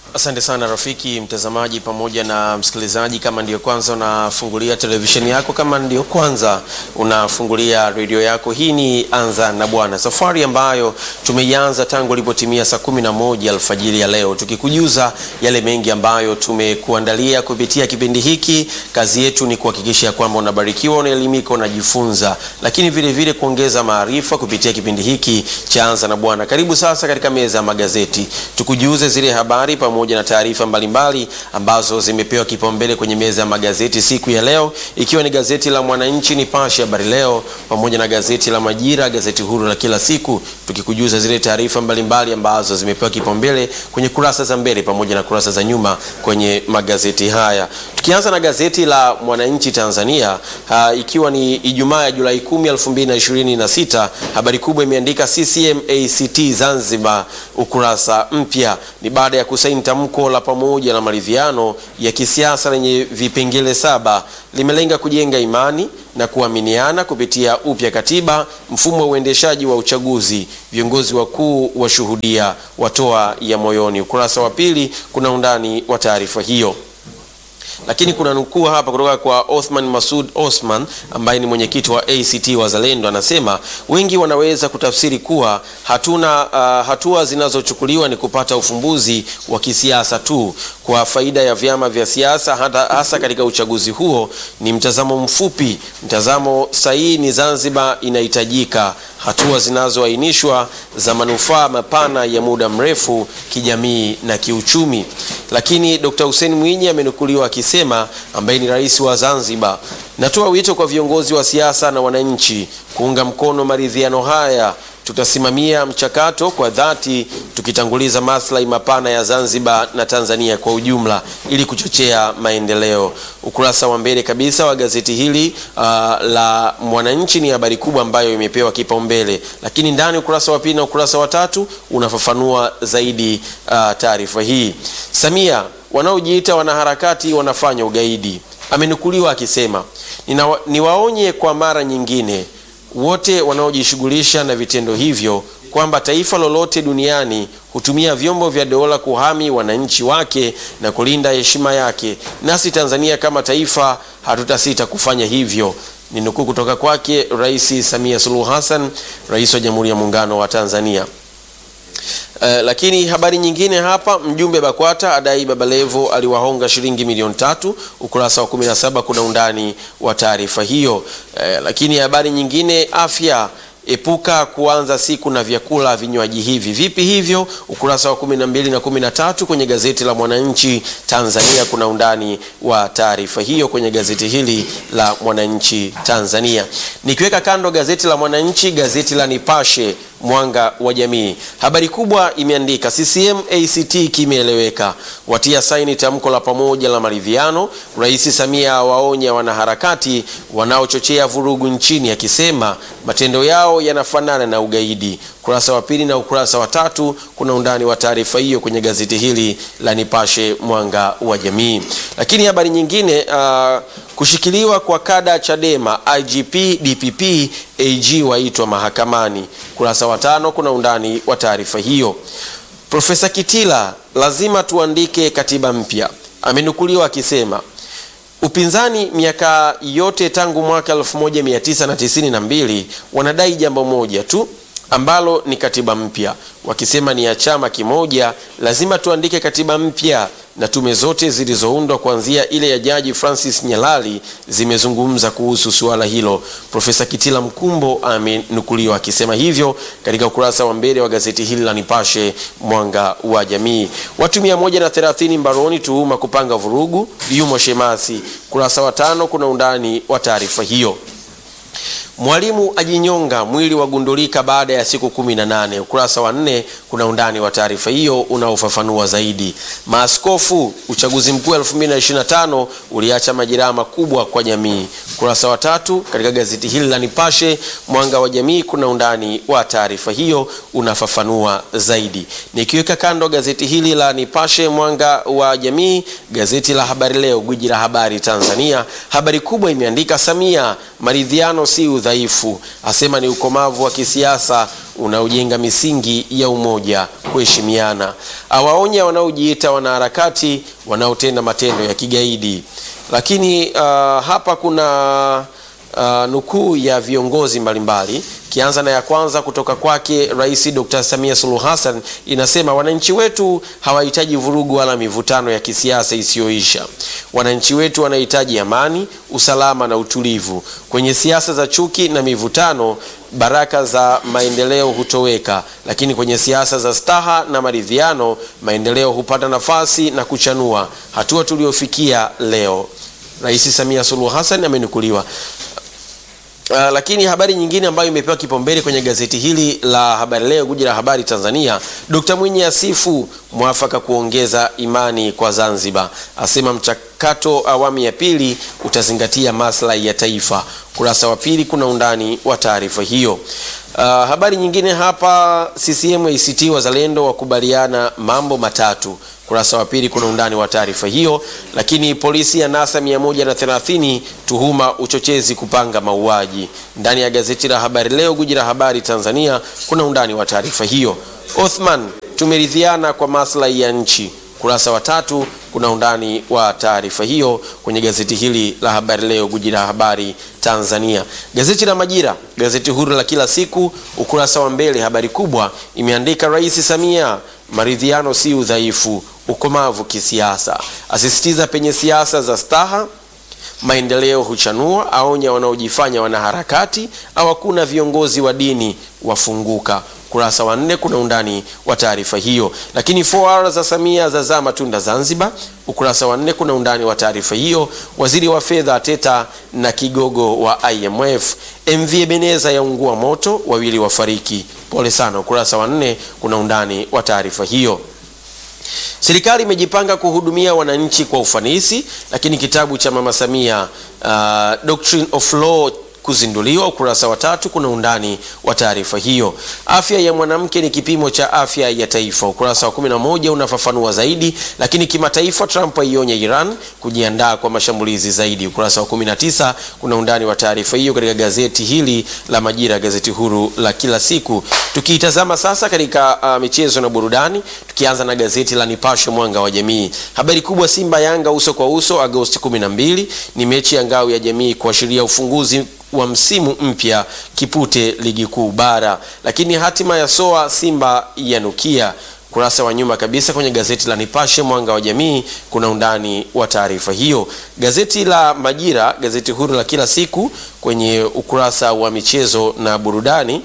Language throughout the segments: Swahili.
Asante sana rafiki mtazamaji pamoja na msikilizaji. Kama ndiyo kwanza unafungulia televisheni yako, kama ndiyo kwanza unafungulia redio yako, hii ni Anza na Bwana, safari ambayo tumeianza tangu ilipotimia saa kumi na moja alfajiri ya leo, tukikujuza yale mengi ambayo tumekuandalia kupitia kipindi hiki. Kazi yetu ni kuhakikisha kwamba unabarikiwa, unaelimika, unajifunza, lakini vile vile kuongeza maarifa kupitia kipindi hiki cha Anza na Bwana. Karibu sasa katika meza ya magazeti, tukujuze zile habari pamoja na taarifa mbalimbali ambazo zimepewa kipaumbele kwenye meza ya magazeti siku ya leo, ikiwa ni gazeti la Mwananchi, Nipashe, Habari Leo pamoja na gazeti la Majira, gazeti huru la kila siku, tukikujuza zile taarifa mbalimbali ambazo zimepewa kipaumbele kwenye kurasa za mbele pamoja na kurasa za nyuma kwenye magazeti haya. Tukianza na gazeti la Mwananchi Tanzania, uh, ikiwa ni Ijumaa ya Julai 10, 2026, habari kubwa imeandika CCM ACT Zanzibar ukurasa mpya. Ni baada ya kusaini tamko la pamoja la maridhiano ya kisiasa lenye vipengele saba, limelenga kujenga imani na kuaminiana kupitia upya katiba, mfumo wa uendeshaji wa uchaguzi, viongozi wakuu washuhudia, watoa ya moyoni. Ukurasa wa pili kuna undani wa taarifa hiyo lakini kuna nukuu hapa kutoka kwa Othman Masud Osman ambaye ni mwenyekiti wa ACT Wazalendo, anasema wengi wanaweza kutafsiri kuwa hatuna uh, hatua zinazochukuliwa ni kupata ufumbuzi wa kisiasa tu kwa faida ya vyama vya siasa, hata hasa katika uchaguzi huo. Ni mtazamo mfupi. Mtazamo sahihi ni Zanzibar inahitajika hatua zinazoainishwa za manufaa mapana ya muda mrefu kijamii na kiuchumi. Lakini Dr. Hussein Mwinyi amenukuliwa akisema, ambaye ni rais wa Zanzibar, natoa wito kwa viongozi wa siasa na wananchi kuunga mkono maridhiano haya. Tutasimamia mchakato kwa dhati tukitanguliza maslahi mapana ya Zanzibar na Tanzania kwa ujumla ili kuchochea maendeleo. Ukurasa wa mbele kabisa wa gazeti hili uh, la Mwananchi ni habari kubwa ambayo imepewa kipaumbele, lakini ndani ukurasa wa pili na ukurasa wa tatu unafafanua zaidi uh, taarifa hii. Samia, wanaojiita wanaharakati wanafanya ugaidi, amenukuliwa akisema, niwaonye kwa mara nyingine wote wanaojishughulisha na vitendo hivyo kwamba taifa lolote duniani hutumia vyombo vya dola kuhami wananchi wake na kulinda heshima yake, nasi Tanzania kama taifa hatutasita kufanya hivyo. Ni nukuu kutoka kwake Rais Samia Suluhu Hassan, rais wa Jamhuri ya Muungano wa Tanzania. Uh, lakini habari nyingine hapa, mjumbe BAKWATA adai Baba Levo aliwahonga shilingi milioni tatu. Ukurasa wa 17 kuna undani wa taarifa hiyo. Uh, lakini habari nyingine, afya epuka kuanza siku na vyakula vinywaji hivi. Vipi hivyo? Ukurasa wa 12 na 13 kwenye gazeti la Mwananchi Tanzania kuna undani wa taarifa hiyo kwenye gazeti hili la Mwananchi Tanzania. Nikiweka kando gazeti la Mwananchi, gazeti la Nipashe Mwanga wa Jamii, habari kubwa imeandika CCM ACT kimeeleweka, watia saini tamko la pamoja la maridhiano. Rais Samia awaonya wanaharakati wanaochochea vurugu nchini, akisema matendo yao yanafanana na ugaidi. Ukurasa wa pili na ukurasa wa tatu kuna undani wa taarifa hiyo kwenye gazeti hili la Nipashe Mwanga wa Jamii. Lakini habari nyingine uh, kushikiliwa kwa kada Chadema, IGP, DPP, AG waitwa mahakamani. Ukurasa wa tano kuna undani wa taarifa hiyo. Profesa Kitila, lazima tuandike katiba mpya, amenukuliwa akisema upinzani miaka yote tangu mwaka 1992 wanadai jambo moja tu ambalo ni katiba mpya, wakisema ni ya chama kimoja. Lazima tuandike katiba mpya, na tume zote zilizoundwa kuanzia ile ya Jaji Francis Nyalali zimezungumza kuhusu suala hilo. Profesa Kitila Mkumbo amenukuliwa akisema hivyo katika ukurasa wa mbele wa gazeti hili la Nipashe Mwanga wa Jamii. Watu 130 mbaroni tuhuma kupanga vurugu, yumo Shemasi. Ukurasa wa tano kuna undani wa taarifa hiyo. Mwalimu ajinyonga, mwili wagundulika baada ya siku kumi na nane. Ukurasa wa nne kuna undani wa taarifa hiyo unaofafanua zaidi. Maaskofu, uchaguzi mkuu 2025 uliacha majeraha makubwa kwa jamii. Ukurasa wa tatu katika gazeti hili la Nipashe Mwanga wa Jamii kuna undani wa taarifa hiyo unafafanua zaidi. Nikiweka kando gazeti hili la Nipashe Mwanga wa Jamii, gazeti la Habari Leo, gwiji la habari Tanzania, habari kubwa imeandika Samia, maridhiano si udhaifu, asema ni ukomavu wa kisiasa unaojenga misingi ya umoja, kuheshimiana. Awaonya wanaojiita wanaharakati wanaotenda matendo ya kigaidi. Lakini uh, hapa kuna uh, nukuu ya viongozi mbalimbali kianza na ya kwanza kutoka kwake Rais Dr. Samia Suluhu Hassan inasema, wananchi wetu hawahitaji vurugu wala mivutano ya kisiasa isiyoisha. Wananchi wetu wanahitaji amani, usalama na utulivu. Kwenye siasa za chuki na mivutano, baraka za maendeleo hutoweka, lakini kwenye siasa za staha na maridhiano, maendeleo hupata nafasi na kuchanua. Hatua tuliofikia leo, Rais Samia Suluhu Hassan amenukuliwa. Uh, lakini habari nyingine ambayo imepewa kipaumbele kwenye gazeti hili la Habari Leo, guji la habari Tanzania, Dkt. Mwinyi asifu mwafaka kuongeza imani kwa Zanzibar, asema mchakato awamu ya pili utazingatia maslahi ya taifa. Kurasa wa pili kuna undani wa taarifa hiyo. Uh, habari nyingine hapa, CCM ACT Wazalendo wakubaliana mambo matatu kurasa wa pili kuna undani wa taarifa hiyo. Lakini polisi ya nasa 130 tuhuma uchochezi kupanga mauaji. Ndani ya gazeti la Habari Leo, guji la habari Tanzania, kuna undani wa taarifa hiyo. Othman, tumeridhiana kwa maslahi ya nchi. Kurasa wa tatu kuna undani wa taarifa hiyo kwenye gazeti hili la Habari Leo, guji la habari Tanzania. Gazeti la Majira, gazeti huru la kila siku, ukurasa wa mbele, habari kubwa imeandika Rais Samia, maridhiano si udhaifu ukomavu kisiasa, asisitiza penye siasa za staha maendeleo huchanua, aonya wanaojifanya wanaharakati, au hakuna viongozi wa dini wafunguka. Kurasa wa nne kuna undani wa taarifa hiyo. Lakini 4R za Samia zazaa matunda Zanzibar. Ukurasa wa nne kuna undani wa taarifa hiyo. Waziri wa fedha ateta na kigogo wa IMF. MV Ebeneza yaungua moto, wawili wafariki, pole sana. Ukurasa wa nne kuna undani wa taarifa hiyo. Serikali imejipanga kuhudumia wananchi kwa ufanisi, lakini kitabu cha Mama Samia uh, Doctrine of Law kuzinduliwa. Ukurasa wa tatu kuna undani wa taarifa hiyo. Afya ya mwanamke ni kipimo cha afya ya taifa. Ukurasa wa 11 unafafanua zaidi. Lakini kimataifa, Trump aionya Iran kujiandaa kwa mashambulizi zaidi. Ukurasa wa 19 kuna undani wa taarifa hiyo katika gazeti hili la Majira, gazeti huru la kila siku. Tukiitazama sasa katika uh, michezo na burudani, tukianza na gazeti la Nipashe Mwanga wa Jamii. Habari kubwa, Simba Yanga uso kwa uso Agosti 12 ni mechi ya ngao ya jamii kuashiria ufunguzi wa msimu mpya Kipute ligi kuu bara. Lakini hatima ya soa Simba yanukia. Kurasa wa nyuma kabisa kwenye gazeti la Nipashe Mwanga wa Jamii kuna undani wa taarifa hiyo. Gazeti la Majira, gazeti huru la kila siku, kwenye ukurasa wa michezo na burudani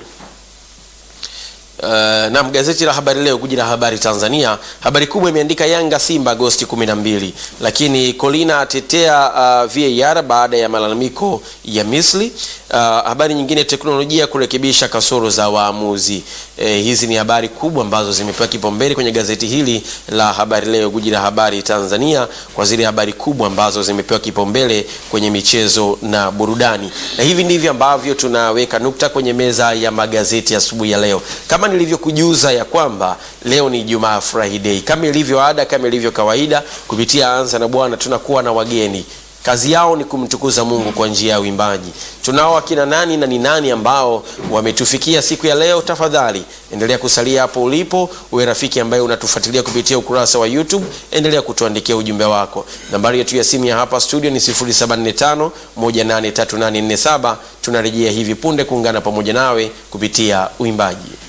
Uh, na gazeti la Habari Leo guji la habari Tanzania, habari kubwa imeandika Yanga Simba Agosti 12, lakini Colina atetea uh, VAR baada ya malalamiko ya Misri. Uh, habari nyingine, teknolojia kurekebisha kasoro za waamuzi. Eh, hizi ni habari kubwa ambazo zimepewa kipaumbele kwenye gazeti hili la Habari Leo guji la habari Tanzania, kwa zile habari kubwa ambazo zimepewa kipaumbele kwenye michezo na burudani, na hivi ndivyo ambavyo tunaweka nukta kwenye meza ya magazeti asubuhi ya, ya leo kama nilivyokujuza ya kwamba leo ni Jumaa Friday, kama ilivyo ada, kama ilivyo kawaida, kupitia Anza na Bwana tunakuwa na wageni kazi yao ni kumtukuza Mungu kwa njia ya uimbaji. Tunao akina nani na ni nani ambao wametufikia siku ya leo? Tafadhali endelea kusalia hapo ulipo, uwe rafiki ambaye unatufuatilia kupitia ukurasa wa YouTube, endelea kutuandikia ujumbe wako. Nambari yetu ya simu ya hapa studio ni 0745 183847. Tunarejea hivi punde kuungana pamoja nawe kupitia uimbaji.